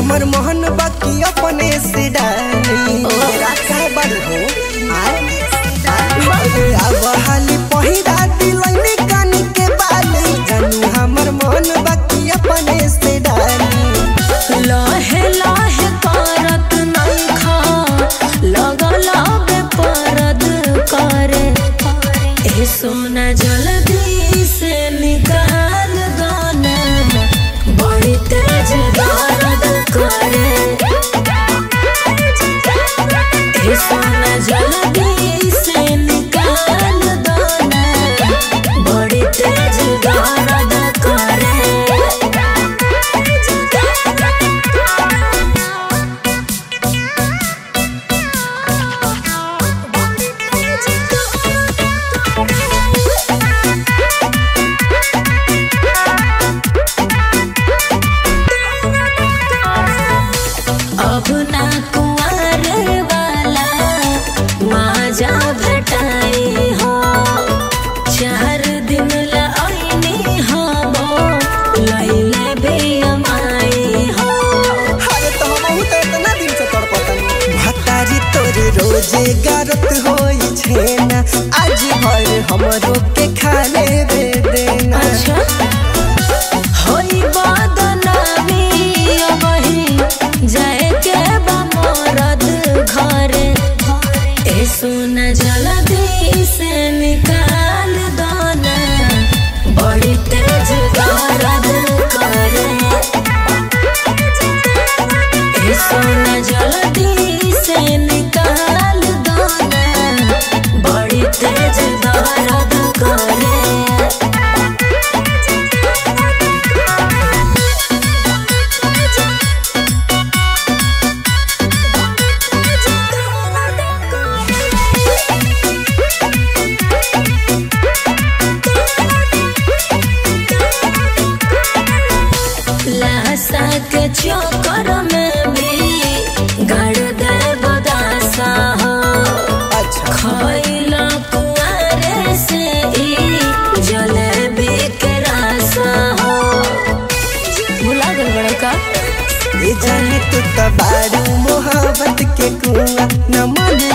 हमर मोहन बाकी अपने से डाली राखा बड़ हो अरे अब हाली पहिरा दिलैनी कानी के बाली जानू हमर मोहन बाकी अपने से डाली लहे लहे करत नखा लगल बे परद करे ए सोना जल्दी से निकाल दाना बड़ी तेज दर्द करे ए सोना जल्दी से निकाल दाना बड़ी तेज दर्द करे अब ना कुंवर वाला माजा भेटाई हो चार दिन ला आईनी हो लैले भी अमाई हो अरे तो हम तो इतना दिन से तड़पतनी भतारी तोरे रोजे गारत होई छेना आज भर हमरो के खाने दे देना अच्छा होई बदनामी अबही जाए के बा मरद घरे ए सोना जल्दी से निकाल दाना बड़ी तेज दर्द करे ए सोना जल्दी से निकाल दाना बड़ी तेज दर्द करे लाशा के चक्कर में भी गड़ दे बदासा हो अच्छा खैला कुआरे से ही जलेबी के रासा हो भुला गल बड़ा का ये जाने तू तबारू मोहब्बत के कुआं न मन